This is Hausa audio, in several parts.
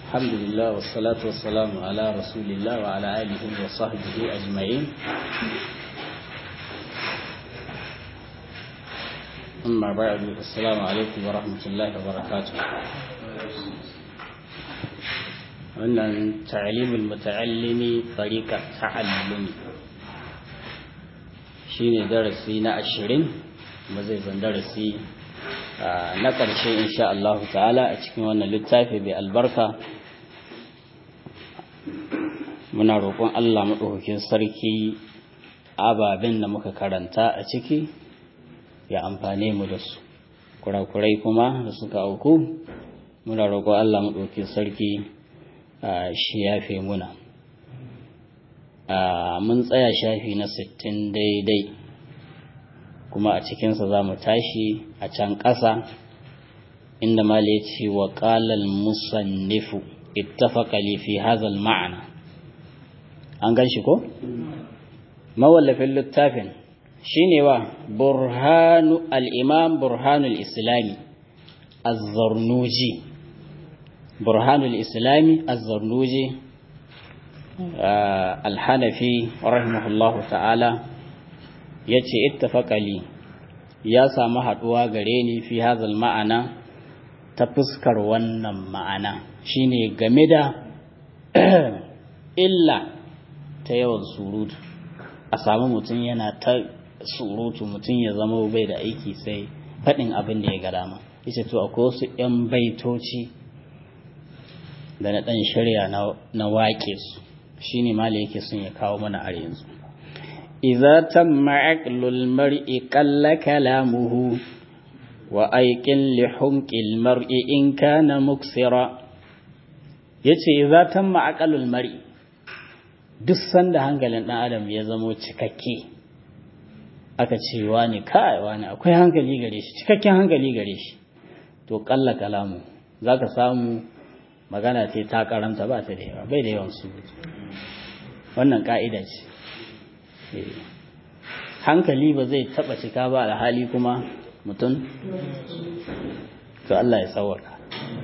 الحمد لله والصلاة والسلام على رسول الله وعلى آله وصحبه أجمعين أما بعد السلام عليكم ورحمة الله وبركاته wannan ta'limul muta'allimi tariqa ta'allumi shine darasi na ashirin ba zai zan darasi na ƙarshe insha Allah ta'ala a cikin wannan littafi bai albarka muna roƙon Allah maɗaukakin sarki ababen da muka karanta a ciki ya amfane mu da su kurakurai kuma da suka auku muna roƙon Allah maɗaukakin sarki shi yafe muna mun tsaya shafi na sittin daidai kuma a cikinsa za mu tashi a can ƙasa inda mala ya ce wa ƙalal musannifu ittafaqa li fi hazal ma'ana an gan shi ko mawallafin littafin shine wa burhanu al-imam burhanul islami az-zarnuji burhanul islami az-zarnuji al-hanafi rahimahullahu ta'ala ya ce ittafaqali ya samu haɗuwa gare ni fi hazal ma'ana ta fuskar wannan ma'ana shine game da illa ta yawan surutu a samu mutum yana ta surutu mutum ya zama bai da aiki sai faɗin abin da ya ga dama yace to akwai wasu 'yan baitoci da na ɗan shirya na waƙe su shine ma yake son ya kawo mana a yanzu إذا تم عقل المرء قل كلامه وأيقن لحمق المرء إن كان مكسرا yace idza tamma aqalul mar'i duk sanda hankalin dan adam ya zamo cikakke aka ce wani kai wani akwai hankali gare shi cikakken hankali gare shi to kalla kalamu zaka samu magana ce ta karanta ba ta da yawa bai da yawan su wannan ka'ida ce hankali ba zai taba cika ba alhali kuma mutum to Allah ya tsawaka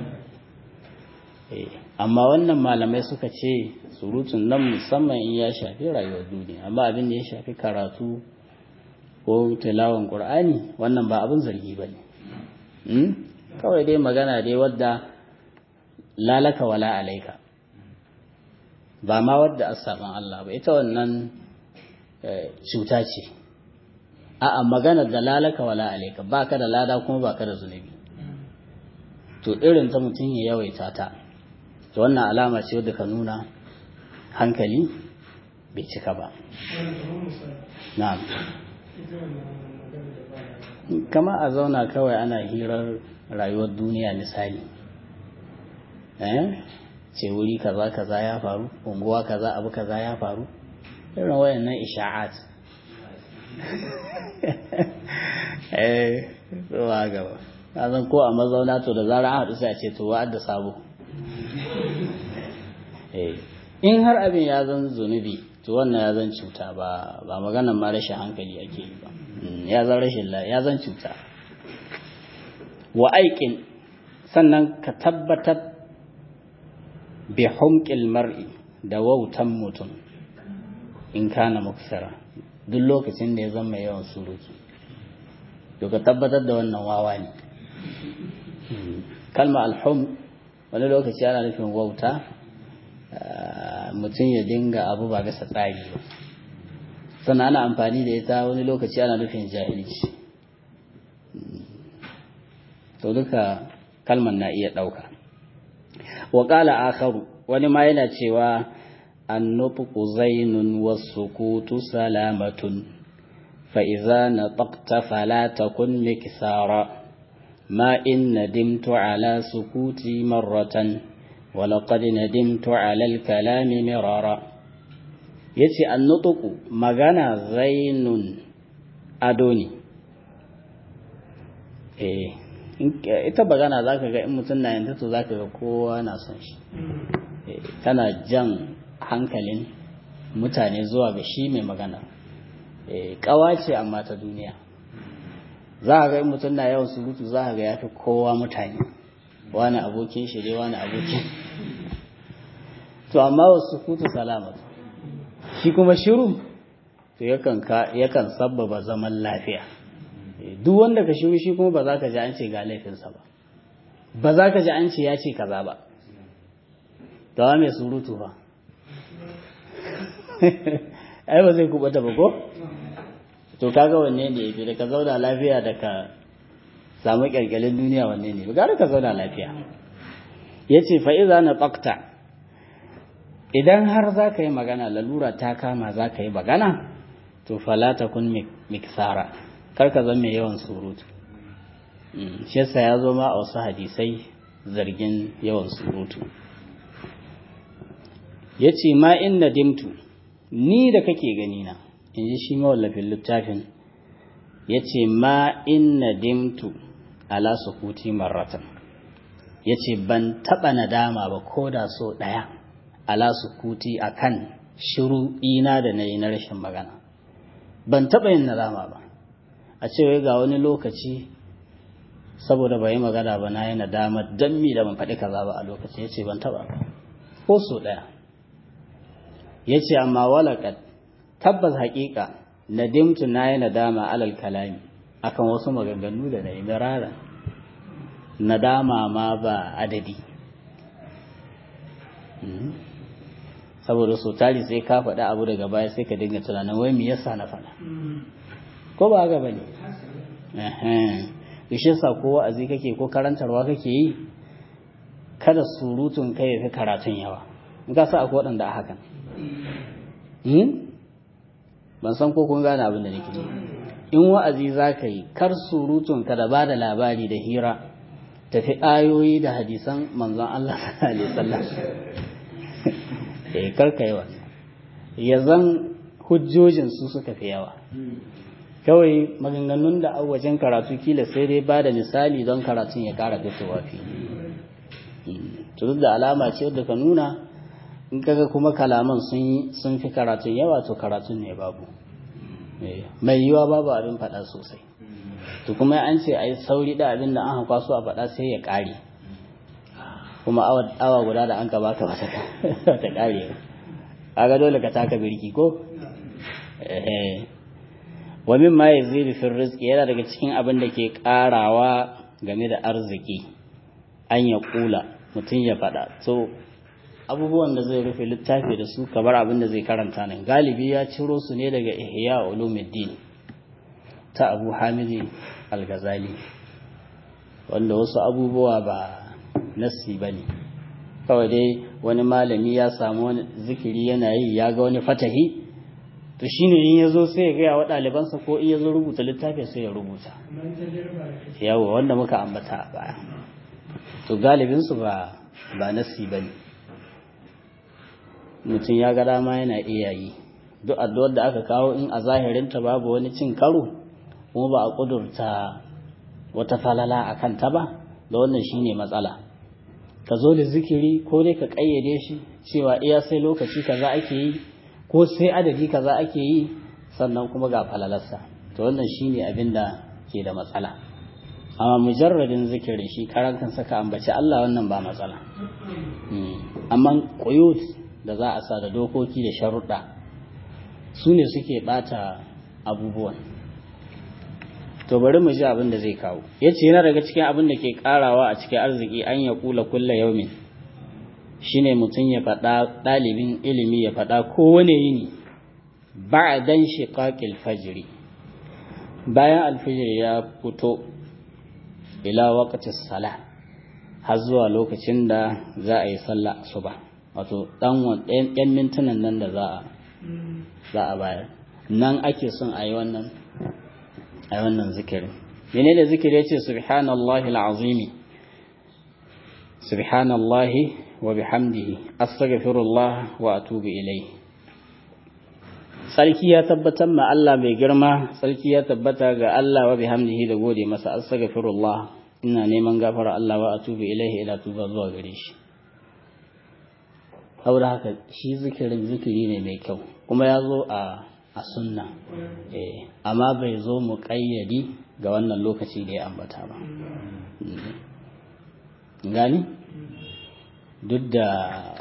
amma wannan malamai suka ce surutun nan musamman in ya shafi rayuwar duniya amma abin da ya shafi karatu ko tilawan qur'ani wannan ba abin zargi ba ne kawai dai magana dai wadda lalaka wala alaika ba ma wadda asaban Allah ba ita wannan cuta ce a'a magana da lalaka wala alaika baka da lada kuma baka da zunubi to irin ta mutum ya yawaita ta to wannan alama ce wadda ka nuna hankali bai cika ba na'am kama a zauna kawai ana hirar rayuwar duniya misali eh ce wuri kaza kaza ya faru unguwa kaza abu kaza ya faru irin wayannan isha'at eh zuwa gaba zan ko a mazauna to da zarar an haɗu sai a ce to wa'ad da sabo eh in har abin ya zan zunubi to wannan ya zan cuta ba ba maganar ma rashin hankali ake yi ba ya zan rashin ya zan cuta wa aikin sannan ka tabbatar bi humqil mar'i da wautan mutum in kana muksara duk lokacin da ya zama yawan surutu to ka tabbatar da wannan wawa ne kalma alhum wani lokaci ana nufin wauta mutum ya dinga abu ba gasa tsari ba sannan ana amfani da ita wani lokaci ana nufin jahilci to duka kalman na iya ɗauka wa ƙala akharu wani ma yana cewa النطق زين والسكوت سلامة فإذا نطقت فلا تكن مكثارا ما إن ندمت على سكوتي مرة ولقد ندمت على الكلام مرارا يتي النطق مغانا زين أدوني eh ita bagana zaka ga in mutum na yanta to zaka ga kowa na son shi tana jan hankalin mutane zuwa ga shi mai magana kawa ce amma ta duniya za a ga mutum na yawan surutu za a ga ya fi kowa mutane wani abokin shi dai wani abokin to amma wasu kutu salamatu shi kuma shiru to yakan yakan sabbaba zaman lafiya duk wanda ka shiru shi kuma ba za ka ji an ce ga laifinsa ba ba za ka ji an ce ya ce kaza ba tawa mai surutu ba ai ba zai kubata ba ko to kaga wanne ne yafi da ka zauna lafiya da ka samu kyalkyalin duniya wanne ne gara ka zauna lafiya yace fa iza na tsakta idan har za ka yi magana lalura ta kama za ka yi magana to fala kun miksara kar ka zama mai yawan surutu shi yasa ya zo ma a wasu hadisai zargin yawan surutu ya ce ma in dimtu ni da kake gani na in ji shi mawallafin littafin ya ce ma in dimtu ala sukuti marratan ya ce ban taɓa nadama ba ko da so ɗaya ala sukuti a kan shiru ina da na yi na rashin magana ban taɓa yin nadama ba a ce ga wani lokaci saboda bai magana ba na yi nadama don mi da ban faɗi kaza ba a lokaci ya ce ban taɓa ba ko so ɗaya ya ce amma walakat tabbas haƙiƙa nadimtu na yi nadama alal kalami akan wasu maganganu da na yi mirara nadama ma ba adadi saboda so tari sai ka faɗi abu daga baya sai ka dinga tunanin wai me yasa na faɗa ko ba haka bane eh sa ko wa'azi kake ko karantarwa kake yi kada surutun kai ya fi karatun yawa in ka sa akwai waɗanda a hakan ban san ko kun gane abin da nake in wa'azi za ka yi kar surutun ka da ba da labari da hira tafi ayoyi da hadisan manzon Allah sallallahu alaihi wasallam eh kar ka yi wannan ya zan hujjojin su suka fi yawa kawai maganganun da wajen karatu kila sai dai ba da misali don karatun ya kara fitowa fi to duk da alama ce wadda ka nuna in kaga kuma kalaman sun fi karatun yawa to karatun ne babu mai yiwa babu abin faɗa sosai to kuma an ce a yi sauri da abin da an hankwa su a faɗa sai ya ƙare kuma awa guda da an ka baka ba ta ƙare kaga dole ka taka birki ko wa min ma yazidu fi rizqi yana daga cikin abin da ke ƙarawa game da arziki an ya kula mutum ya faɗa to abubuwan da zai rufe littafi da su kamar abin da zai karanta nan galibi ya ciro su ne daga ihya ulumuddin ta abu hamidi al-ghazali wanda wasu abubuwa ba nassi ba ne kawai dai wani malami ya samu wani zikiri yana yi ya ga wani fatahi to shine in ya zo sai ya gaya wa ɗalibansa ko in ya zo rubuta littafi sai ya rubuta yawo wanda muka ambata a baya to galibinsu ba ba nassi ba ne mutum ya ga dama yana iya yi duk addu'ar da aka kawo in a zahirinta babu wani cin karo kuma ba a ƙudurta wata falala a kanta ba da wannan shine matsala ka zo da zikiri ko dai ka ƙayyade shi cewa iya sai lokaci kaza ake yi ko sai adadi kaza ake yi sannan kuma ga falalarsa to wannan shine abin da ke da matsala amma mujarradin zikiri shi karan kan saka ambaci Allah wannan ba matsala amma quyut da za a sa da dokoki da sharuɗa su ne suke ɓata abubuwan to bari mu ji abin da zai kawo ya ce yana daga cikin abin da ke ƙarawa a cikin arziki an ya kula kulla yaumin shine mutum ya faɗa ɗalibin ilimi ya faɗa kowane yini ba dan shiqaqil fajri bayan alfijir ya fito ila waqti sala har zuwa lokacin da za a yi sallah asuba wato dan ɗan mintunan nan da za a za a bayar nan ake son a yi wannan a yi wannan zikirin menene zikiri yace subhanallahi alazimi subhanallahi wa bihamdihi astaghfirullah wa atubu ilayhi sarki ya tabbatar ma Allah mai girma sarki ya tabbata ga Allah wa bihamdihi da gode masa astaghfirullah ina neman gafara Allah wa atubu ilayhi ila tuba zuwa gare shi saboda haka shi zikirin zikiri ne mai kyau kuma ya zo a a sunna eh amma bai zo mu kayyadi ga wannan lokaci da ya ambata ba gani duk da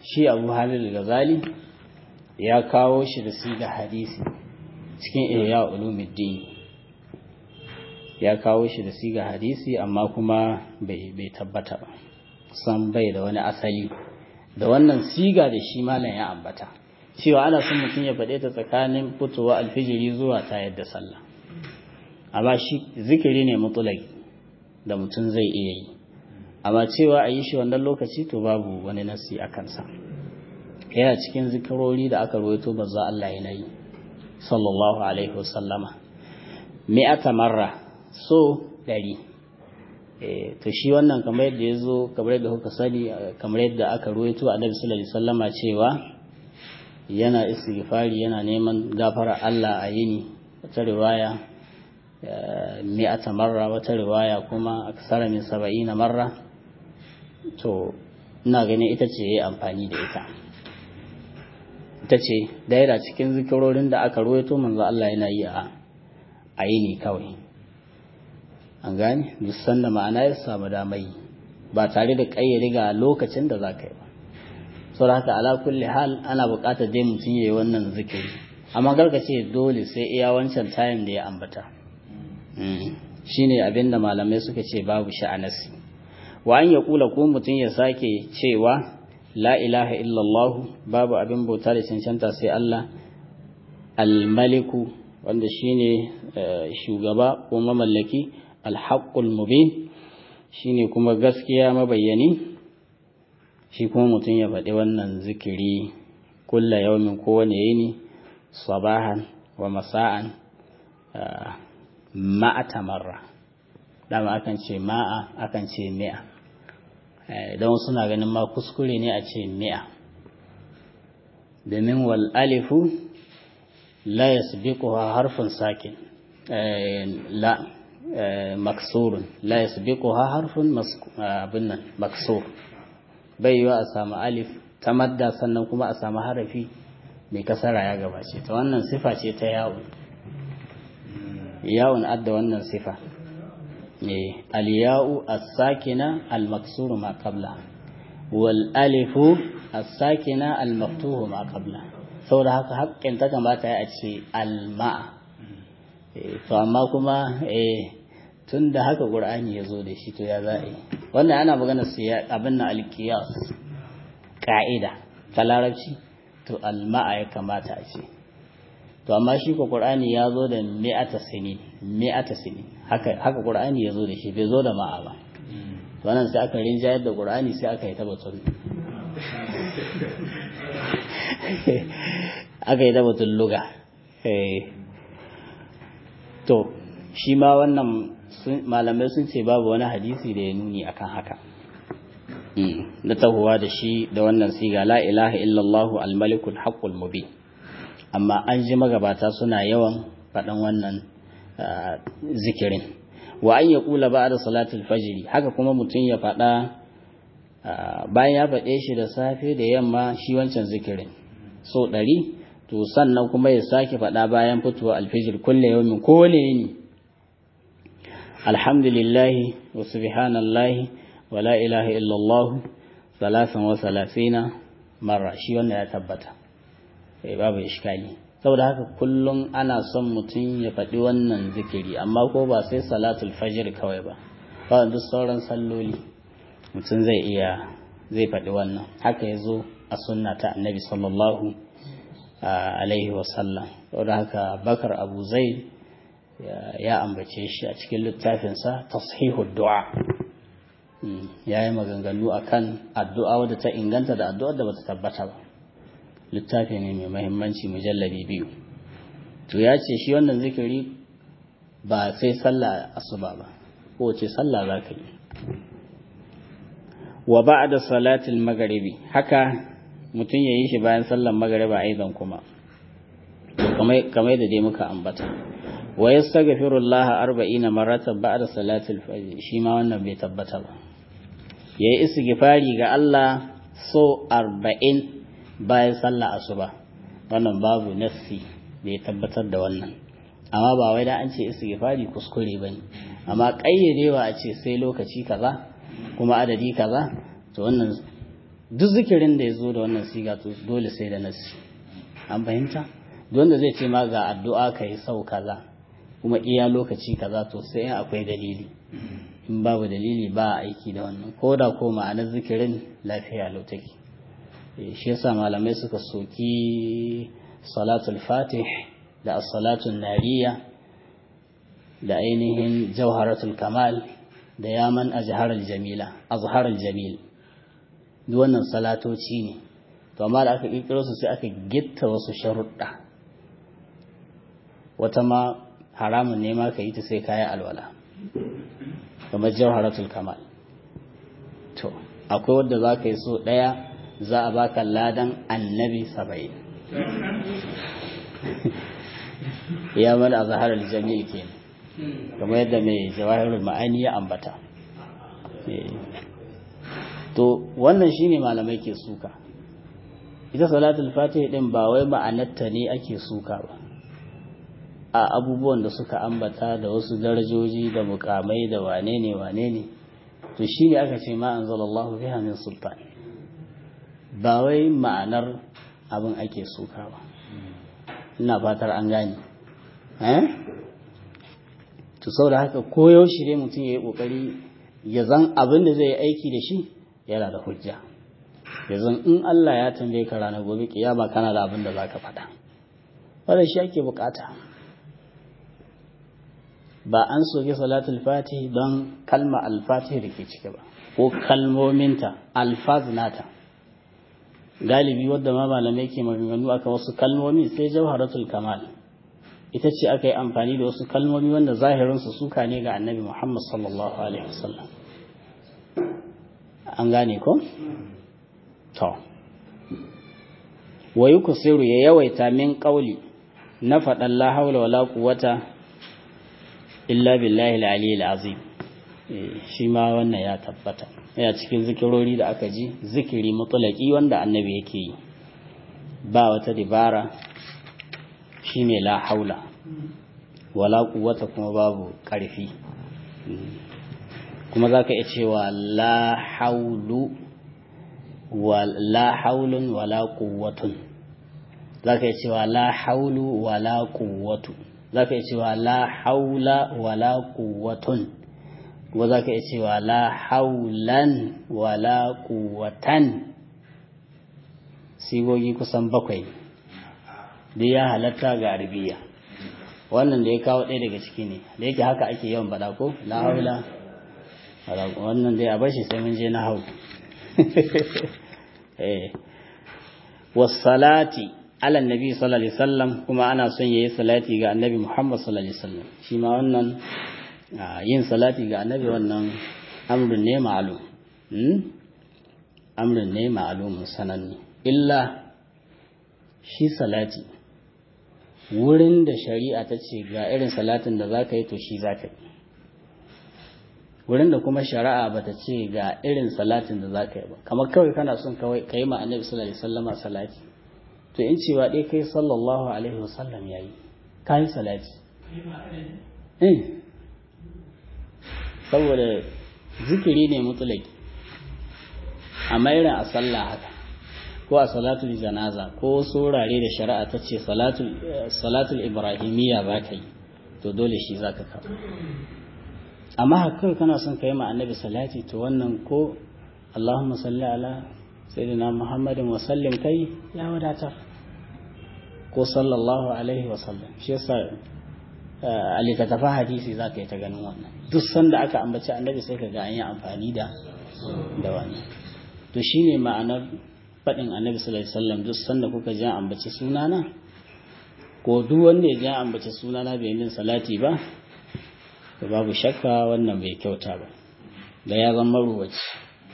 shi abu halil gazali ya kawo shi da siga hadisi cikin iya ulumuddin ya kawo shi da siga hadisi amma kuma bai tabbata ba san bai da wani asali da wannan siga da shi malam ya ambata cewa ana son mutum ya faɗe ta tsakanin fitowa alfijiri zuwa ta yadda sallah amma shi zikiri ne mutulai da mutum zai iya yi amma cewa a yi shi wannan lokaci to babu wani nasi a kansa yana cikin zikirori da aka rawaito za Allah yana yi sallallahu alaihi wasallama mi'ata marra so ɗari to shi wannan kamar yadda ya zo kamar yadda kuka sani kamar yadda aka rawaito a nabi sallallahu alaihi wasallama cewa yana istighfari yana neman gafara Allah a yini wata riwaya mi'ata marra wata riwaya kuma aksara min saba'ina marra to ina ganin ita ce yayi amfani da ita ita ce daira cikin zikirorin da aka ruwaito manzo Allah yana yi a a yini kawai an gane duk sanda ma'ana ya samu damai ba tare da kayyade ga lokacin da za ka yi ba saboda haka ala kulli hal ana buƙatar dai mutum yayi wannan zikiri amma garka ce dole sai iya wancan time da ya ambata shine abinda malamai suka ce babu sha'anasi wa an ya kula ko mutum ya sake cewa la ilaha illallah babu abin bauta da cancanta sai Allah almaliku wanda shine shugaba ko mamallaki alhaqqul mubin shine kuma gaskiya mabayyani shi kuma mutum ya faɗi wannan zikiri kulla yaumin kowane yini sabahan wa masa'an ma'a tamarra dama akan ce ma'a akan ce mi'a don suna ganin ma kuskure ne a ce mi'a domin wal alifu la yasbiquha harfun sakin la maksurun la yasbiquha harfun abin nan maksur bai yiwa a samu alif ta madda sannan kuma a samu harafi mai kasara ya gabace ta wannan sifa ce ta yawon yawon adda wannan sifa الياء الساكنة المكسور ما قبلها والألف الساكنة المفتوح ما قبلها saboda haka haƙƙin ta kamata ya ce alma'a to amma kuma tun da haka ƙur'ani ya zo da shi to ya za a yi wannan ana magana su ya abin na alkiyas ƙa'ida ta larabci to alma'a ya kamata a ce to amma shi ko qur'ani ya zo da mi'ata sinin mi'ata sinin haka haka qur'ani ya zo da shi bai zo da ma'a ba to wannan sai aka rinjayar da qur'ani sai aka yi tabbatun aka yi tabbatun luga to shi ma wannan malamai sun ce babu wani hadisi da ya nuni akan haka na tahowa da shi da wannan siga la ilaha illallah al-malikul haqqul mubin amma an ji magabata suna yawan faɗan wannan zikirin wa an ya kula ba da salatul fajiri haka kuma mutum ya faɗa bayan ya faɗe shi da safe da yamma shi wancan zikirin so ɗari to sannan kuma ya sake faɗa bayan fitowa alfijir kulle yawmin kowane yini alhamdulillahi wa subhanallahi wa la ilaha illallah salasan wa salasina marra shi wannan ya tabbata sai babu iskali saboda haka kullum ana son mutum ya faɗi wannan zikiri amma ko ba sai salatul fajr kawai ba kawai duk sauran salloli mutum zai iya zai faɗi wannan haka ya zo a sunna ta annabi sallallahu alaihi wasallam saboda haka bakar abu zaid ya ambace shi a cikin littafinsa tashihud du'a ya yi maganganu akan addu'a wadda ta inganta da addu'ar da bata tabbata ba littafi ne mai mahimmanci mujalladi biyu to ya ce shi wannan zikiri ba sai sallah asuba ba ko ce sallah za ka yi wa ba'da salatil magharibi haka mutum ya yi shi bayan sallar maghariba aidan kuma kamar da dai muka ambata wa yastaghfirullah 40 maratan ba'da salatil fajr shi ma wannan bai tabbata ba yayi istighfari ga Allah so 40 bayan sallah asuba wannan babu nassi da ya tabbatar da wannan amma ba wai da an ce istighfari kuskure bane amma kayyadewa a ce sai lokaci kaza kuma adadi kaza to wannan duk zikirin da ya zo da wannan siga to dole sai da nasi an fahimta wanda zai ce ma ga addu'a ka yi sau kaza kuma iya lokaci kaza to sai akwai dalili in babu dalili ba a aiki da wannan ko da ko ma'anar zikirin lafiya lau take shi yasa malamai suka soki salatul fatih da as-salatul nariya da ainihin jawharatul kamal da yaman azharal jamila azharal jamil duk wannan salatoci ne to amma da aka kirkiro su sai aka gitta wasu sharuɗa wata ma haramun ne ma ka yi ta sai kayan alwala kamar jawharatul kamal to akwai wadda za ka yi so ɗaya za a baka ladan annabi saba'in ya mana a zaharar jami'i ke kamar yadda mai jawahirul ma'ani ya ambata to wannan shine malamai ke suka ita salatul fatih din ba wai ma'anarta ne ake suka ba a abubuwan da suka ambata da wasu darajoji da mukamai da wane ne wane ne to shine aka ce ma anzalallahu biha min sultan ba wai ma'anar abin ake suka ba ina fatar an gane eh to saboda haka koyaushe ne mutum ya yi kokari ya zan abin da zai yi aiki da shi yana da hujja ya zan in Allah ya tambaye ka ranar gobe kiyama kana da abin da za ka faɗa wannan shi ake bukata ba an soke salatul fatih don kalma alfatih da ke ciki ba ko kalmominta alfaz nata galibi wadda ma malamai ke maganganu aka wasu kalmomi sai jawharatul kamal ita ce aka yi amfani da wasu kalmomi wanda zahirinsu suka ne ga annabi muhammad sallallahu alaihi wasallam an gane ko? to wa yuksiru ya yawaita min ƙauli na faɗan la haula wala quwwata illa billahi al-aliyyil azim shi ma wannan ya tabbata yana cikin zikirori da aka ji zikiri mutulaki wanda annabi yake yi ba wata dibara shine la haula wala quwwata kuma babu ƙarfi kuma zaka iya cewa la haulu wa la haulun wala quwwatun zaka iya cewa la haulu wala quwwatu zaka iya cewa la haula wala quwwatun kuma zaka iya cewa la haulan wala quwwatan sigogi kusan bakwai da ya halatta ga arabiya wannan da ya kawo ɗaya daga ciki ne da yake haka ake yawan bada ko la haula wannan dai a bashi sai mun je na hau wasalati ala nabi sallallahu alaihi wasallam kuma ana son yayi salati ga annabi Muhammad sallallahu alaihi wasallam shi ma wannan yin salati ga annabi wannan amrun ne ma'lum amrun ne ma'lum sananne illa shi salati wurin da shari'a ta ce ga irin salatin da zaka yi to shi zaka yi wurin da kuma shari'a bata ce ga irin salatin da zaka yi ba kamar kawai kana son kawai kai ma annabi sallallahu alaihi wasallama salati to in cewa dai kai sallallahu alaihi wasallam yayi kai salati eh saboda zikiri ne mutlaki amma irin a sallah haka ko a salatul janaza ko surare da shari'a ta ce salatul salatul ibrahimiyya zaka yi to dole shi zaka kawo amma haka kana son ka yi ma annabi salati to wannan ko Allahumma salli ala sayyidina Muhammadin wa sallim kai ya wadatar ko sallallahu alaihi wa sallam shi yasa a littattafa hadisi za ka yi ta ganin wannan duk sanda aka ambaci annabi sai ka ga an yi amfani da da wannan to shine ma'anar faɗin annabi sallallahu alaihi wasallam duk sanda kuka ji ambaci sunana ko duk wanda ya ji ambaci sunana bai min salati ba da babu shakka wannan bai kyauta ba da ya zama ruwaci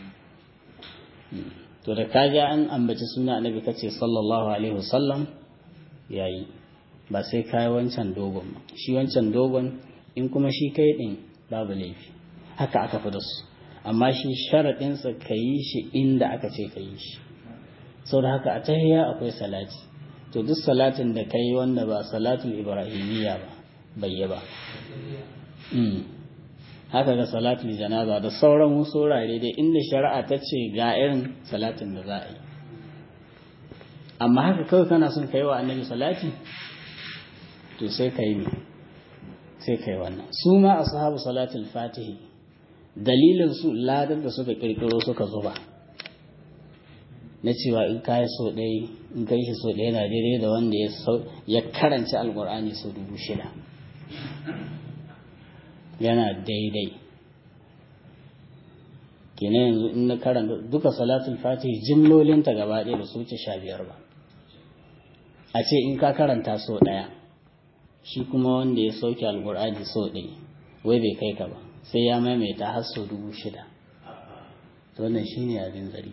to da ka ga an ambaci suna annabi kace sallallahu alaihi wasallam yayi ba sai kai wancan dogon ba shi wancan dogon in kuma shi kai din babu laifi haka aka fi da su amma shi sharadin sa yi shi inda aka ce ka yi shi saboda haka a tahiyya akwai salati to duk salatin da kai wanda ba salatul ibrahimiyya ba bai yi ba haka ga salatul janaza da sauran wasu wurare dai inda shari'a ta ce ga irin salatin da za a yi amma haka kawai kana son kai wa annabi salati to sai kai ne sai kai wannan su ma ashabu salatul fatihi dalilin su ladan da suka kirkiro suka zuba na cewa in kai so ɗaya in kai shi so ɗaya na daidai da wanda ya karanci alkur'ani sau dubu shida yana daidai kenan yanzu in na karanta duka salatul fatihi jimlolinta gaba ɗaya ba su wuce sha biyar ba a ce in ka karanta so ɗaya shi kuma wanda ya sauke alkur'ani so ɗaya wai bai kai ka ba sai ya maimaita har so dubu shida to wannan shine abin zari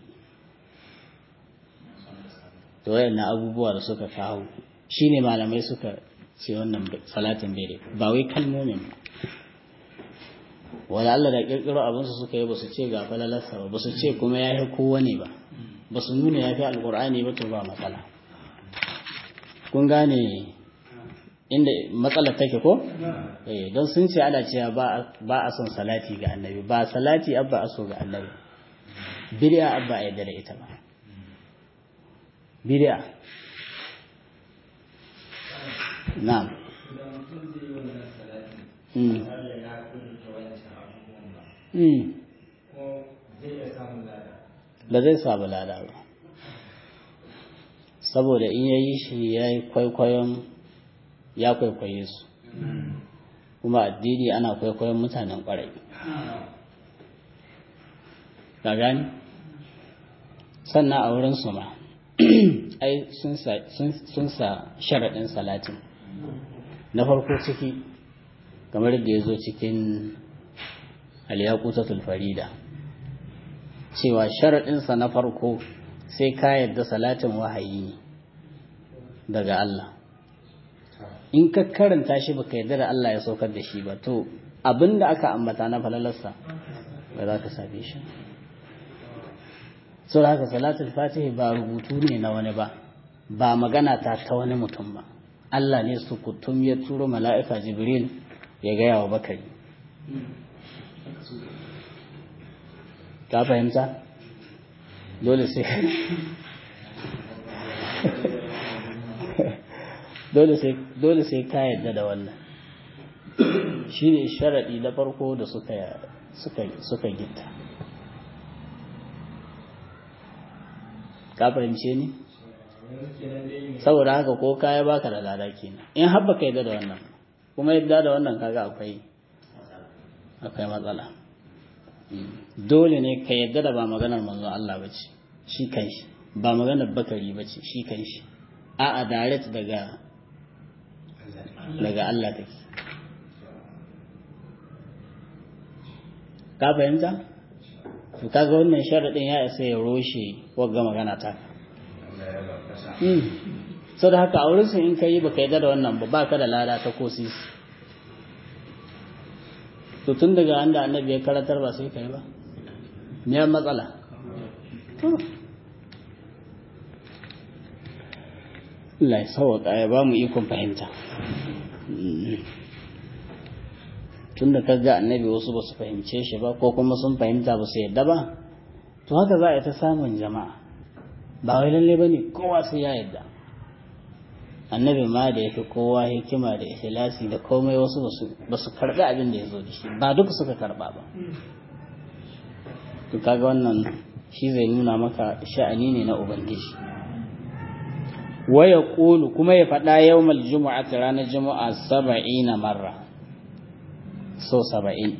to wayannan abubuwa da suka kawo shine malamai suka ce wannan salatin bai ba wai kalmomin ba wala Allah da kirkiro abinsu suka yi ba su ce ga falalarsa ba ba su ce kuma ya fi kowane ba ba su nuna ya fi alkur'ani ba to ba matsala kun gane inda matsalar take ko eh don sun ce ana cewa ba a son salati ga annabi ba salati abba a so ga annabi bid'a abba a yadda da ita ba bid'a na'am ba zai samu lada ba saboda in ya yi shi ya yi kwaikwayon ya kwaikwaye su kuma addini ana kwaikwayon mutanen kwarai ka gani sannan a wurin su ma ai sun sa sharaɗin salatin na farko ciki kamar da ya zo cikin aliyakutatul farida cewa sharaɗinsa na farko sai ka yadda salatin wahayi ne daga Allah in ka karanta shi baka yadda da Allah ya saukar da shi ba to abinda aka ambata na falalarsa ba za ka same shi sau da haka salatul fatihi ba rubutu ne na wani ba ba magana ta ta wani mutum ba Allah ne su kutum ya turo mala'ika jibril ya gaya wa bakari ka fahimta dole sai dole sai ka yadda da wannan shi ne sharaɗi na farko da suka gita ka fahimce ni saboda haka ko kaya baka da lada kenan in haɓa ka yadda da wannan kuma yadda da wannan kaga akwai akwai matsala dole ne ka yadda da ba maganar manzon Allah ba ce shi kanshi ba maganar bakari ba ce shi kanshi a'a direct daga daga Allah take ka fahimta to kaga wannan sharadin ya isa ya roshe wagga magana ta sau da haka a wurin su in ka yi baka yadda da wannan ba baka da lada ta ko sisi to tun daga an da annabi ya karatar ba sai kai ba me matsala Allah ya sauwaka ya ba mu ikon fahimta tun da kaga annabi wasu ba su fahimce shi ba ko kuma sun fahimta ba su yadda ba to haka za a yi ta samun jama'a ba wai lalle ba ne kowa sai ya yadda annabi ma da ya fi kowa hikima da ikhlasi da komai wasu ba su karɓi abin da ya zo da shi ba duka suka karɓa ba to kaga wannan shi zai nuna maka sha'ani ne na ubangiji waya ƙulu kuma ya faɗa yawmal juma'a ta ranar juma'a saba'ina marra so saba'in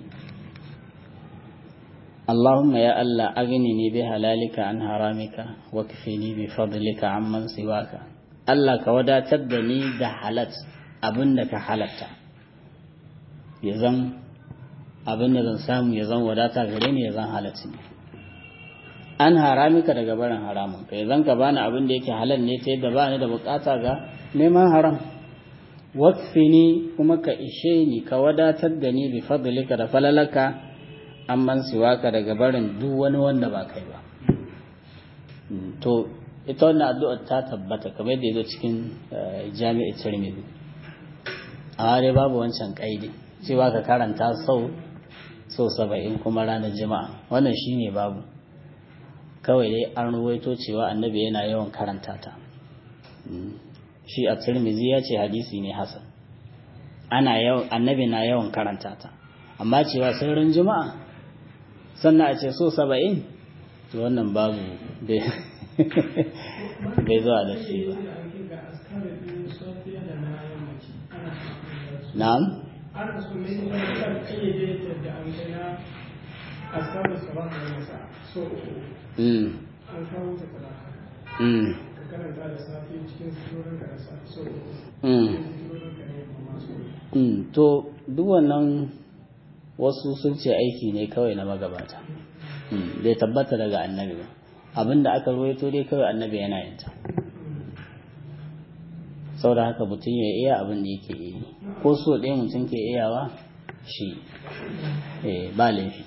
Allahumma ya Allah agni ni bi halalika an haramika wa kafini bi fadlika amman siwaka Allah ka wadatar da ni da halat abin da ka halatta ya zan abin da zan samu ya zan wadata gare ni ya zan halatta ne an haramika daga barin haramun ka ya zan ka bani abin da yake halal ne ta yadda bani da bukata ga neman haram wakfini kuma ka ishe ni ka wadatar da ni bi fadlika da falalaka amman siwaka daga barin duk wani wanda ba kai ba to ita wannan addu'ar ta tabbata kamar yadda yazo cikin jami'i Tirmidhi a dai babu wancan kaidi cewa ka karanta sau so saba'in kuma ranar jima'a wannan shi ne babu kawai dai an ruwaito cewa annabi yana yawan karanta ta shi a tirmizi ya ce hadisi ne hasan ana yawan annabi na yawan karanta ta amma cewa sauran jima'a sannan a ce so saba'in to wannan babu bai zuwa da shi ba na'am to duk wannan wasu sun ce aiki ne kawai na magabata bai tabbata daga annabi ba abinda aka ruwaito dai kawai annabi yana yin ta sau da haka mutum ya iya abin da yake yi ko so ɗaya mutum ke iyawa shi ba laifi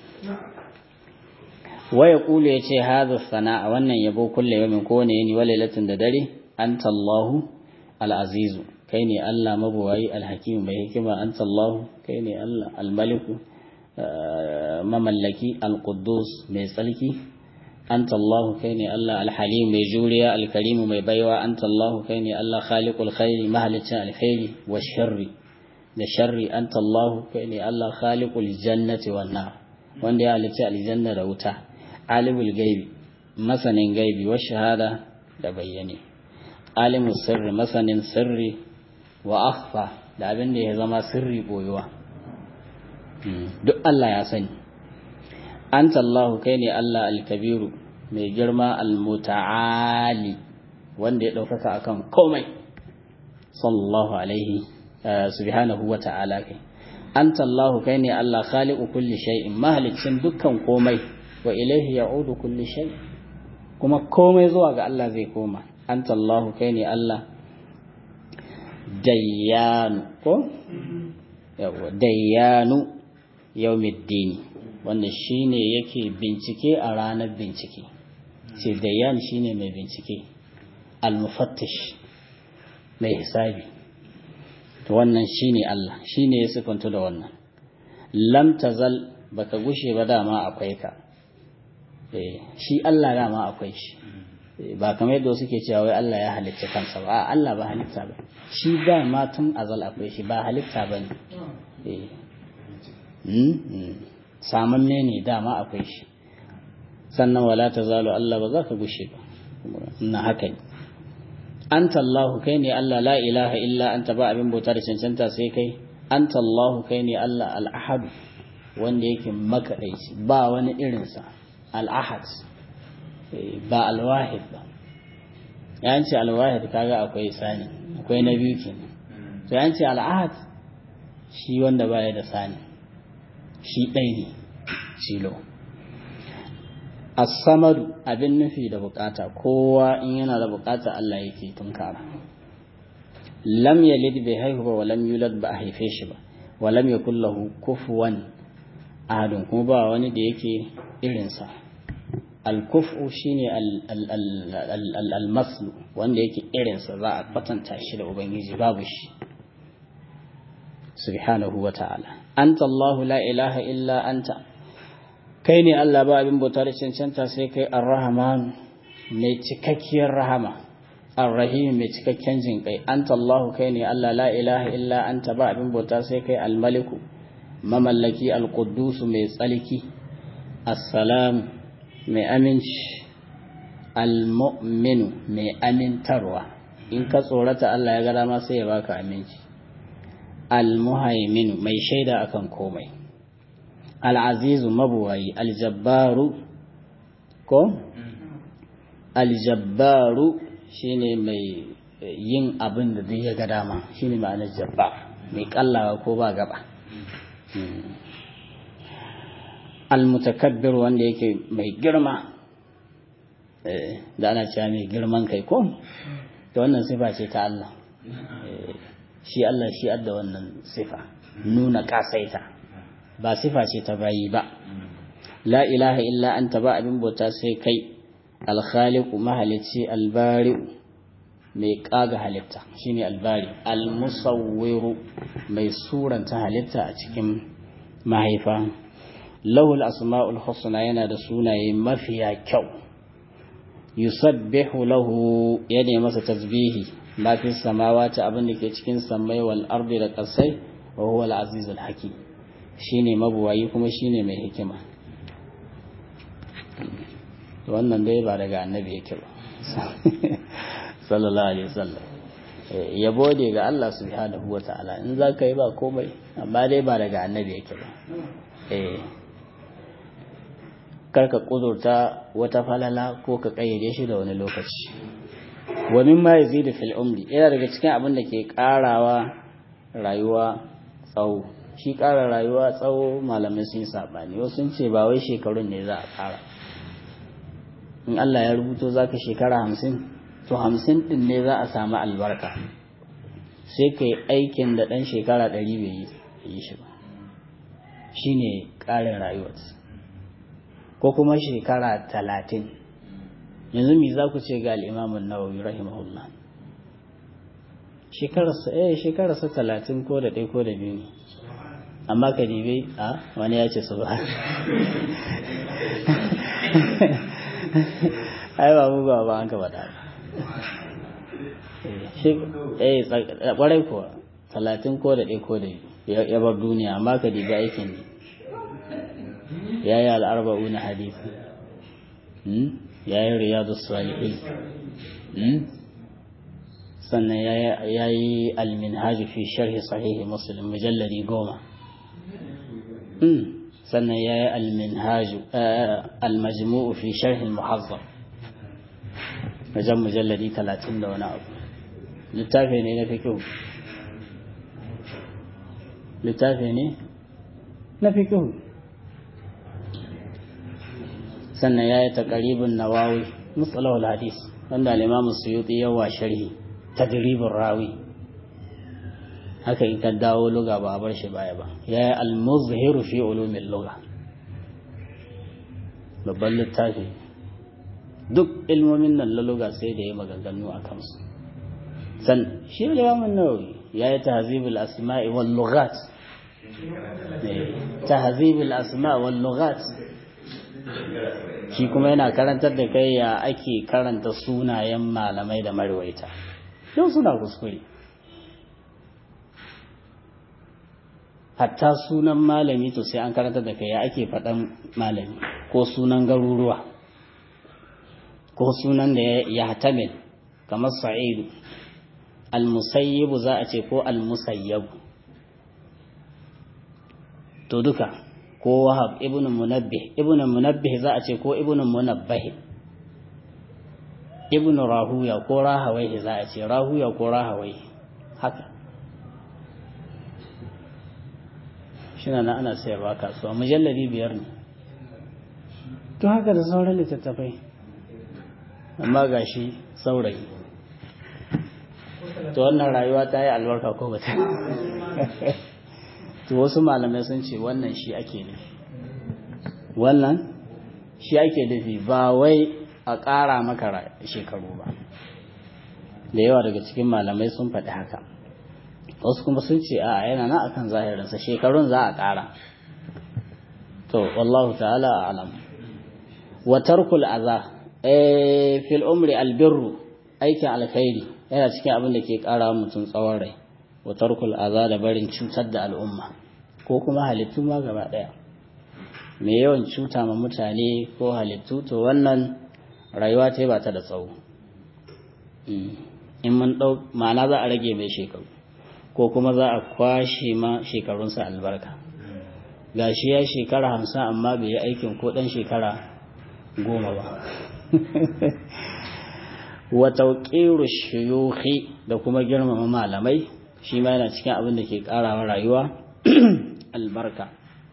waya kulu ya ce haza sana'a wannan yabo kulle yamin kowane yini wa lailatin da dare anta Allahu al-azizu kai ne Allah mabuwayi al-hakim mai hikima anta Allahu kai ne Allah al-maliku mamallaki al-quddus mai tsarki anta Allahu kai ne Allah al-halim mai juriya al-karim mai baiwa anta Allahu kai ne Allah khaliqul khairi mahalicin alkhairi wa sharri da sharri anta Allahu kai ne Allah khaliqul jannati wan nar wanda ya halicci aljanna da wuta alimul gaibi masanin gaibi wa shahada da bayyane alimul sirri masanin sirri wa akhfa da abin da ya zama sirri boyuwa duk Allah ya sani anta Allahu kai ne Allah al-kabiru mai girma al-muta'ali wanda ya ɗaukaka akan komai sallallahu alaihi subhanahu wa ta'ala kai anta Allahu kai ne Allah khaliqu kulli shay'in mahalicin dukkan komai wa ilaihi ya'udu kulli shay kuma komai zuwa ga Allah zai koma anta Allahu kai ne Allah dayyanu ko yawa dayyanu yawmiddini wanda shine yake bincike a ranar bincike ce dayyan shine mai bincike al-mufattish mai hisabi to wannan shine Allah shine ya sifanta da wannan lam tazal baka gushe ba dama akwai ka eh shi Allah dama akwai shi ba kamar yadda suke cewa wai Allah ya halitta kansa ba Allah ba halitta ba shi dama tun azal akwai shi ba halitta bane eh samanne ne dama akwai shi sannan wala tazalu Allah ba za ka gushe ba na haka ne anta Allah kai ne Allah la ilaha illa anta ba abin bauta da cancanta sai kai anta Allah kai ne Allah al-ahad wanda yake makadaici ba wani irinsa al-ahad ba al-wahid ba yan ce al-wahid kaga akwai sani akwai na biyu kenan to yan ce al-ahad shi wanda baya da sani shi ɗai ne cilo as-samadu abin nufi da bukata kowa in yana da bukata Allah yake tunkara lam yalid bai haihu ba walam yulad ba a haife shi ba walam yakul lahu kufuwan ahadun kuma ba wani da yake irinsa al-kufu shine al-maslu wanda yake irinsa za a kwatanta shi da ubangiji babu shi subhanahu wa ta'ala anta Allahu la ilaha illa anta kai ne Allah ba abin bauta da cancanta sai kai ar-rahman mai cikakkiyar rahama ar-rahim mai cikakken jin kai anta Allahu kai ne Allah la ilaha illa anta ba abin bauta sai kai al-maliku mamallaki al-quddus mai tsalki as-salam mai aminci al-mu'minu mai amintarwa in ka tsorata Allah ya ga dama sai ya baka aminci al-muhaimin mai shaida akan komai al-azizu mabuwayi al-jabbaru ko al-jabbaru shine mai yin abin da duk ya ga dama shine ma'anar jabbar mai kallawa ko ba gaba al-mutakabbir wanda yake mai girma da ana cewa mai girman kai ko da wannan sifa ce ta Allah shi Allah shi adda wannan sifa nuna kasaita ba sifa ce ta bayi ba la ilaha illa anta ba abin bauta sai kai alkhaliqu mahalici albari mai kaga halitta shine albari almusawwiru mai suranta halitta a cikin mahaifa lahul asma'ul husna yana da sunaye mafiya kyau yusabbihu lahu yana masa tasbihi ma fi samawati abin da ke cikin samai wal ardi da kasai wa huwa al azizul hakim shine mabuwayi kuma shine mai hikima wannan dai ba daga annabi yake ba sallallahu alaihi wasallam yabo ne ga Allah subhanahu wata'ala in za ka yi ba komai amma dai ba daga annabi yake ba eh karka kudurta wata falala ko ka kayyade shi da wani lokaci wa mimma yazidu fil umri yana daga cikin abin da ke karawa rayuwa tsawo shi kara rayuwa tsawo malamai sun sabani wasu sun ce ba wai shekarun ne za a kara in Allah ya rubuto zaka shekara hamsin to hamsin din ne za a samu albarka sai ka yi aikin da ɗan shekara ɗari bai yi shi ba shi ne ƙarin rayuwarsa ko kuma shekara talatin yanzu mi za ku ce ga al'imamun nawawi rahimahullah shekararsa eh shekararsa talatin ko da ɗaya ko da biyu ne amma ka dibe a wani ya ce su ba ai ba mu ba ba an ka faɗa eh kwarai kuwa talatin ko da ɗaya ko da ya bar duniya amma ka dibi aikin ne ya yi al'arba'u na hadisi ya yi riyadu salihin sannan ya yi alminhaji fi sharhi sahihi muslim mujallari goma sannan ya yi alminhaju almajmu'u fi sharhi muhazzam wajen mujalladi talatin da wani abu littafi ne na fikihu littafi ne na fikihu sannan ya yi taƙaribin nawawi matsalawar hadis wanda alimamu suyuti yawa sharhi tadribin rawi haka in ka dawo luga ba a bar shi baya ba ya yi almuzhiru fi ulumin luga babban littafi duk ilmomin nan laluga sai da ya maganganu a kansu san shi limamin nawawi ya yi tahzibul asma'i wal lughat tahzibul asma' wal lughat shi kuma yana karantar da kai ya ake karanta sunayen malamai da marwaita yau suna kuskure hatta sunan malami to sai an karantar da kai ya ake faɗan malami ko sunan garuruwa ko sunan da ya hatamil kamar sa'idu almusayyibu za a ce ko almusayyabu to duka ko wahab ibn munabbih ibn munabbih za a ce ko ibn munabbih ibn rahuya ko rahawai za a ce rahuya ko rahawai haka shina na ana sayarwa kasuwa mujalladi biyar ne to haka da sauran littattafai amma ga shi saurayi to wannan rayuwa ta yi albarka ko bata to wasu malamai sun ce wannan shi ake nufi wannan shi ake nufi ba wai a ƙara maka shekaru ba da yawa daga cikin malamai sun faɗi haka wasu kuma sun ce a yana na akan zahirinsa shekarun za a ƙara to wallahu ta'ala a'lam wa tarkul aza fil umri albirru aikin alkhairi yana cikin abin da ke ƙara mutum tsawon rai wa tarkul aza da barin cutar da al'umma ko kuma halittu ma gaba ɗaya mai yawan cuta ma mutane ko halittu to wannan rayuwa ta ba ta da tsawo in mun ɗau ma'ana za a rage mai shekaru ko kuma za a kwashe ma shekarunsa albarka gashi ya shekara hamsin amma bai yi aikin ko ɗan shekara goma ba wa tauƙiru shuyuhi da kuma girmama malamai shi ma yana cikin abin da ke ƙarawa rayuwa albarka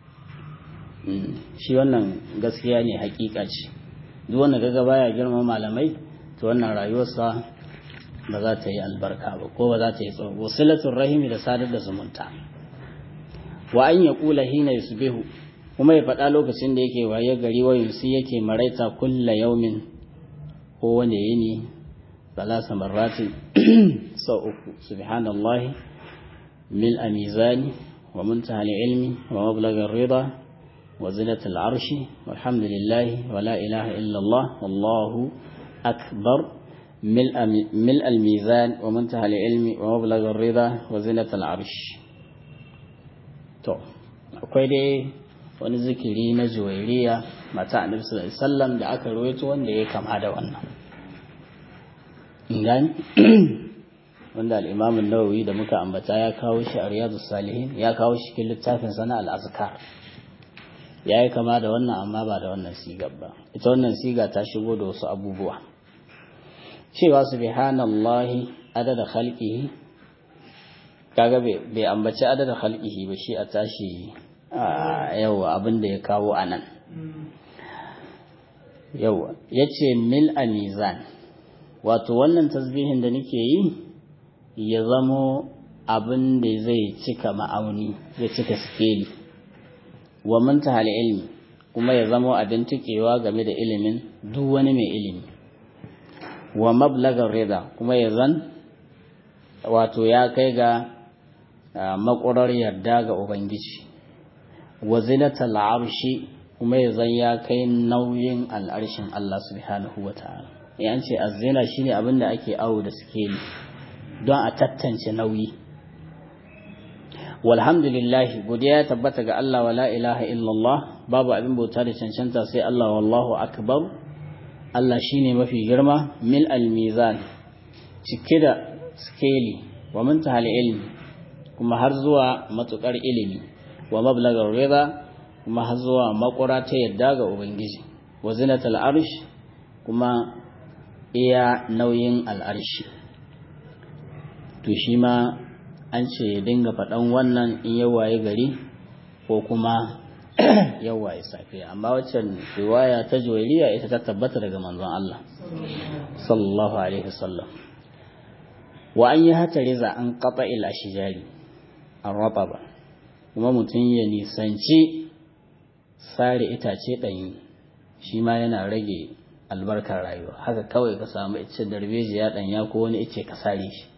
shi wannan gaskiya ne hakika ce duk wanda gaga baya girmama malamai to wannan rayuwarsa ba za ta yi albarka ba ko ba za ta yi tsawo wasilatul rahimi da sadar da zumunta wa an ya kula hina yusbihu kuma ya faɗa lokacin da yake waye gari wa yusi yake maraita kulla yaumin ko wanda yini salasa marrati sau uku subhanallah mil amizani wa muntaha ilmi wa mablagar rida وزنة العرش والحمد لله ولا إله إلا الله والله أكبر ملء, ملء الميزان ومنتهى العلم ومبلغ الرضا وزنة العرش to akwai dai wani zikiri na juwairiya mata annabi sallallahu alaihi wasallam da aka rawaito wanda ya kama da wannan gani wanda al-Imam an-Nawawi da muka ambata ya kawo shi a Riyadus Salihin ya kawo shi cikin littafin sana al-Azkar yayi kama da wannan amma ba da wannan sigar ba ita wannan siga ta shigo da wasu abubuwa cewa subhanallahi adada khalqihi kaga bai ambaci adada khalqihi ba shi a tashi yawa abin da ya kawo anan yawa yace mil mizan wato wannan tasbihin da nake yi ya zamo abin da zai cika ma'auni ya cika skeli wa muntahal ilmi kuma ya zamo abin tukewa game da ilimin duk wani mai ilimi wa mablagar rida kuma ya zan wato ya kai ga makurar yarda ga ubangiji wa zinatal arshi kuma ya zan ya kai nauyin al'arshin Allah subhanahu wa ta'ala yan ce azzina shine abin da ake awo da skeli don a tattance nauyi walhamdulillah godiya ya tabbata ga Allah wala ilaha illallah babu abin bauta da cancanta sai Allah wallahu akbar Allah shine mafi girma mil al-mizan cike da skeli wa muntahal ilmi kuma har zuwa matukar ilimi wa mablagar rida kuma har zuwa makura ta yadda ga ubangiji wa zinatal arsh kuma iya nauyin al'arshi to shi ma an ce ya dinga faɗan wannan in yawaye gari ko kuma yawaye safiya amma waccan riwaya ta juwairiya ita ta tabbata daga manzon Allah sallallahu alaihi wasallam wa an yi hata riza an kafa il ashijari an raba ba kuma mutum ya nisanci sare itace ɗanyi shi ma yana rage albarkar rayuwa haka kawai ka samu ice darbejiya ɗanya ko wani ice ka sare shi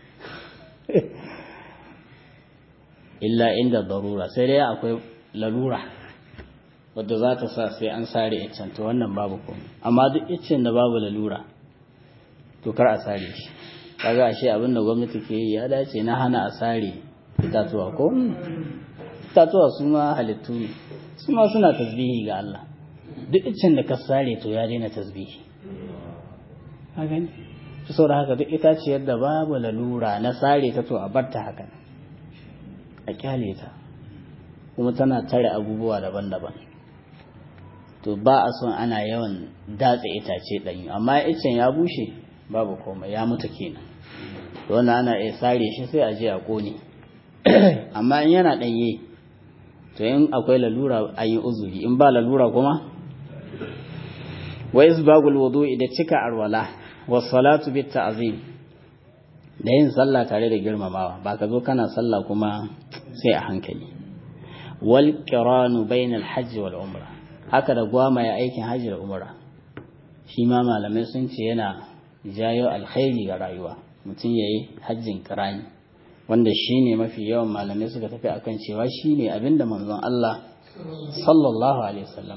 illa inda darura sai dai akwai lalura wadda za ta sa sai an sare iccen to wannan babu komai amma duk iccen da babu lalura to kar a sare shi kaga ashe abin da gwamnati ke yi ya dace na hana a sare itatuwa ko itatuwa su ma halittu ne su ma suna tasbihi ga Allah duk iccen da ka sare to ya daina tasbihi a gani su sau da haka duk itaciyar da babu lalura na sare ta to a barta haka a kyale ta kuma tana tare abubuwa daban-daban to ba a son ana yawan datse itace ɗanyu amma icen ya bushe babu komai ya mutu kenan to wannan ana iya sare shi sai a je a kone amma in yana ɗanye to in akwai lalura an yi uzuri in ba lalura kuma wa isbagul wudu'i da cika arwala wa salatu bit ta'zim da yin sallah tare da girmamawa ba ka zo kana sallah kuma sai a hankali wal qiranu bainal hajji wal umra haka da gwama ya aikin hajji da umra shi ma malamai sun ce yana jayo alkhairi ga rayuwa mutum yayi hajjin kirani wanda shine mafi yawan malamai suka tafi akan cewa shine abinda manzon Allah sallallahu alaihi wasallam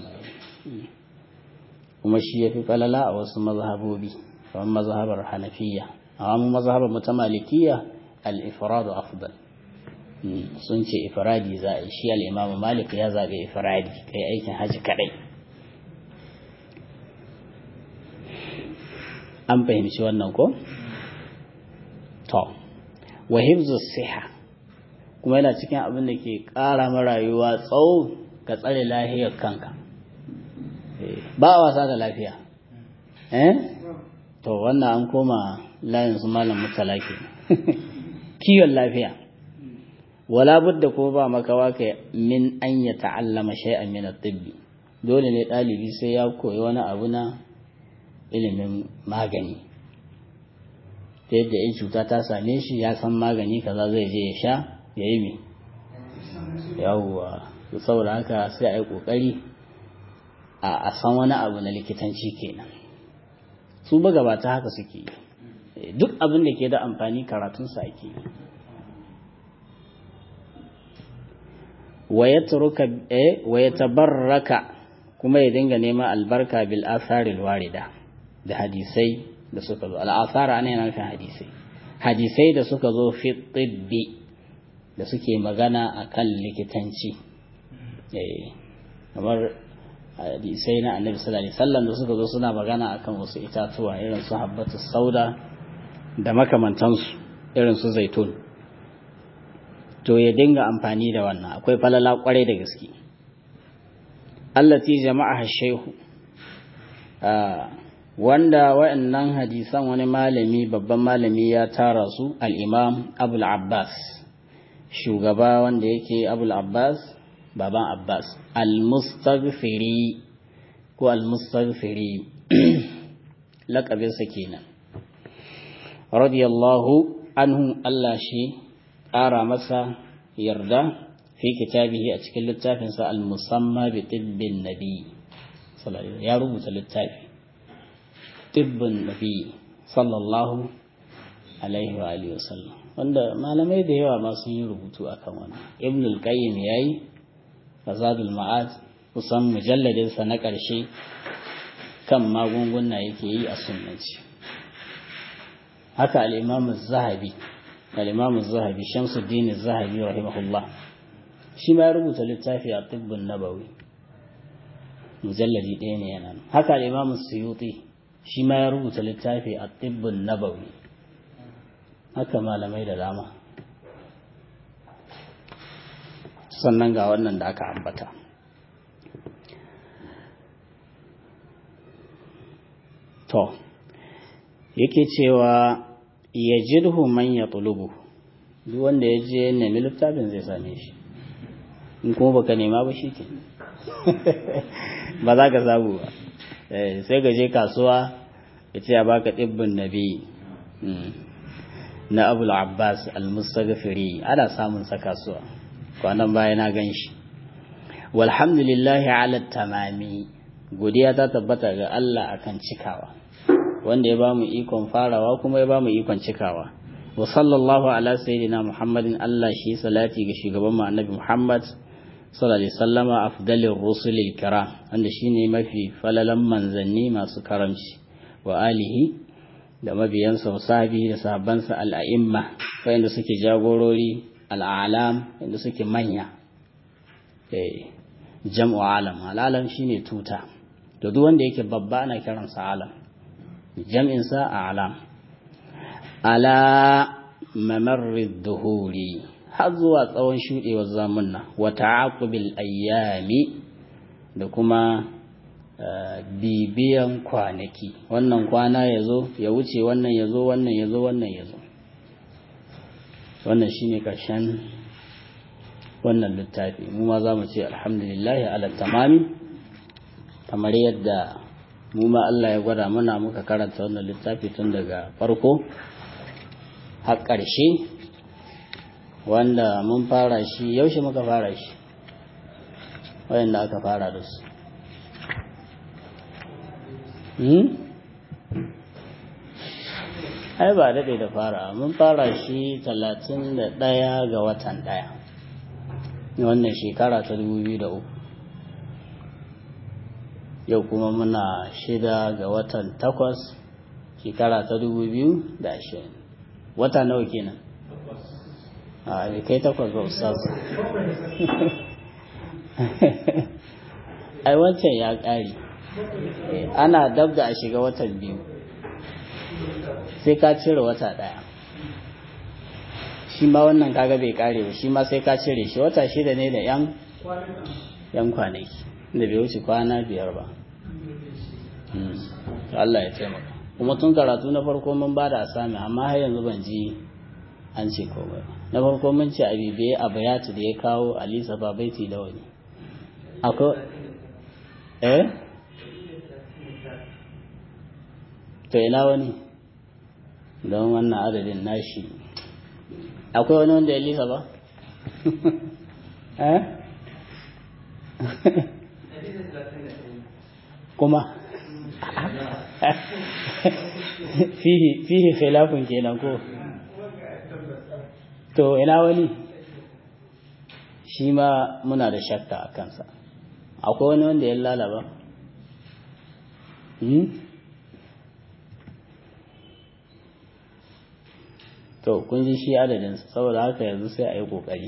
kuma shi yafi falala a wasu mazhabobi kamar mazhabar Hanafiya amma mu mazhabar mu ta Malikiya al-ifradu afdal sun ce ifradi za a shi al-Imam Malik ya zabe ifradi kai aikin haji kadai an fahimci wannan ko to wa hifzu siha kuma yana cikin abin da ke ƙara ma rayuwa tsawo ka tsare lahiyar kanka ba a wasa da lafiya eh to wannan an koma layin su malam mutala ke kiwon lafiya wala budda ko ba makawa ka min an ya ta'allama shay'an min at-tibbi dole ne ɗalibi sai ya koyi wani abu na ilimin magani ta yadda in cuta ta same shi ya san magani kaza zai je ya sha ya yi mi yawwa saboda haka sai a yi kokari a san wani abu na likitanci kenan su magabata haka suke duk abin da ke da amfani karatunsa ake wa ya tabarraka kuma ya dinga neman albarka bil asaril warida da hadisai da suka zo al'asara ana yana nufin hadisai hadisai da suka zo fi tibbi da suke magana a kan likitanci kamar hadisai na annabi sallallahu alaihi wasallam da suka zo suna magana akan wasu itatuwa irin su habbatu sauda da makamantansu irin su zaitun to ya dinga amfani da wannan akwai falala kwarai da gaske allati jama'a shehu wanda wa'annan hadisan wani malami babban malami ya tara su al-imam abul abbas shugaba wanda yake abul abbas baban abbas al-mustaghfiri ko al-mustaghfiri laƙabinsa kenan radiyallahu anhu Allah shi ƙara masa yarda fi kitabihi a cikin littafinsa al-musamma bi tibbin nabi ya rubuta littafi tibbin nabi sallallahu alaihi wa alihi wasallam wanda malamai da yawa ma sun yi rubutu akan wannan ibn al-qayyim yayi fazadul ma'ad kusan mujalladin sa na ƙarshe kan magunguna yake yi a sunnanci haka al-imam az-zahabi al-imam az-zahabi shamsuddin az-zahabi rahimahullah shi ma ya rubuta littafi a tibbun nabawi mujalladi ɗaya ne yana haka al-imam suyuti shi ma ya rubuta littafi a tibbun nabawi haka malamai da dama sannan ga wannan da aka ambata to yake cewa ya jirhu man ya tulubu duk wanda ya je nemi littafin zai same shi in kuma baka nema ba shi ke ba za ka samu ba sai ka je kasuwa ya ce a baka ɗibbin nabi na abul abbas al-mustaghfiri ana samun sa kasuwa kwanan baya na gan shi walhamdulillahi ala tamami godiya ta tabbata ga Allah akan cikawa wanda ya bamu ikon farawa kuma ya bamu ikon cikawa wa sallallahu ala sayyidina muhammadin Allah shi salati ga shugaban mu annabi muhammad sallallahu alaihi wasallama afdalir rusulil kiram wanda shine mafi falalan manzanni masu karamci wa alihi da mabiyansa wa sahabi da sahabbansa al'a'imma wanda suke jagorori al'alam wanda suke manya jam'u alam al'alam shine tuta to duk wanda yake babba ana kiransa alam jam'insa a alam ala mamarrid duhuri har zuwa tsawon shuɗewar zamunna wa ta'aqubil ayyami da kuma bibiyan kwanaki wannan kwana ya zo ya wuce wannan ya zo wannan ya zo wannan ya zo wannan shine ƙarshen wannan littafi mu ma za mu ce alhamdulillahi ala tamami kamar yadda mu ma Allah ya gwada mana muka karanta wannan littafi tun daga farko har ƙarshe wanda mun fara shi yaushe muka fara shi wayanda aka fara da su ai ba daɗe da fara mun fara shi talatin da ɗaya ga watan ɗaya wannan shekara ta dubu biyu da uku yau kuma muna shida ga watan takwas shekara ta dubu biyu da ashirin wata nawa kenan a bai kai takwas ba ustaz ai wancan ya ƙari ana dab da a shiga watan biyu sai ka cire wata ɗaya shi ma wannan kaga bai ƙare ba shi ma sai ka cire shi wata shida ne da yan yan kwanaki da bai wuce kwana biyar ba Allah ya taimaka kuma tun karatu na farko mun ba da asami amma har yanzu ban ji an ce komai na farko mun ce abibe a bayatu da ya kawo alisa babaiti da wani akwai eh to ina wani don wannan adadin nashi akwai wani wanda ya lisa ba eh kuma fihi khilafun kenan ko to ina wani shi ma muna da shakka a kansa akwai wani wanda ya lalaba to kun ji shi adadinsa saboda haka yanzu sai a yi ƙoƙari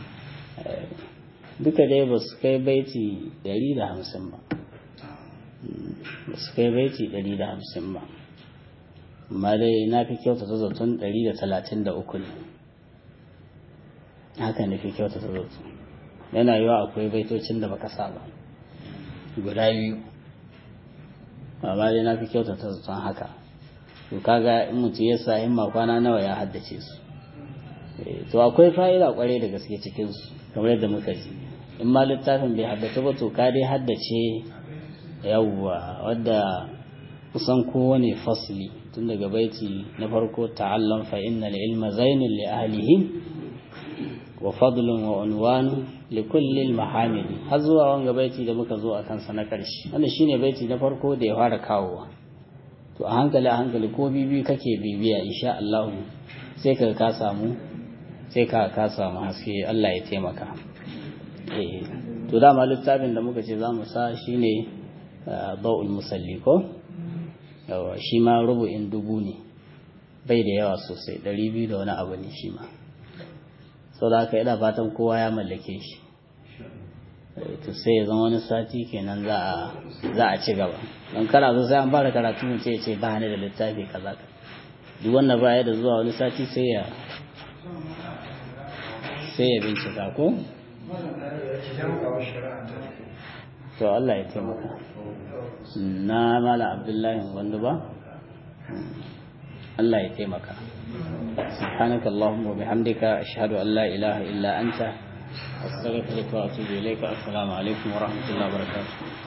duka dai ba su kai baiti 150 ba ba su kai baiti 150 ba amma dai na fi kyautata zaton 133 ne haka ne fi kyautata zaton yana yiwa akwai baitocin da baka sa ba guda biyu amma dai na fi kyautata zaton haka to kaga in mutum ya sa himma kwana nawa ya haddace su to akwai fa'ida kwarai da gaske cikin su kamar yadda muka ji in ma littafin bai haddace ba to ka dai haddace yawwa wadda kusan kowane fasli tun daga baiti na farko ta'allam fa innal ilma zainul li ahlihi wa fadlun wa unwanu li kulli al mahamidi har zuwa wanga baiti da muka zo a kansa na karshe wannan shine baiti na farko da ya fara kawowa to a hankali a hankali ko bibi kake bibiya insha Allah sai ka ka samu sai ka ka samu haske Allah ya taimaka eh to dama littafin da muka ce za mu sa shine ba'ul musalli ko yawa shi ma rubu'in dubu ne bai da yawa sosai ɗari biyu da wani abu ne shi ma sau da haka ina fatan kowa ya mallake shi to sai ya zama wani sati kenan za a ci gaba don kana zo sai an fara karatu mu ce ce ba ni da littafi kaza ka duk wanda ba ya da zuwa wani sati sai ya sai ya bincika ko to Allah ya taimaka na mala abdullahi wanda ba Allah ya taimaka سبحانك اللهم وبحمدك أشهد أن لا إله إلا أنت أستغفرك وأتوب إليك السلام عليكم ورحمة الله وبركاته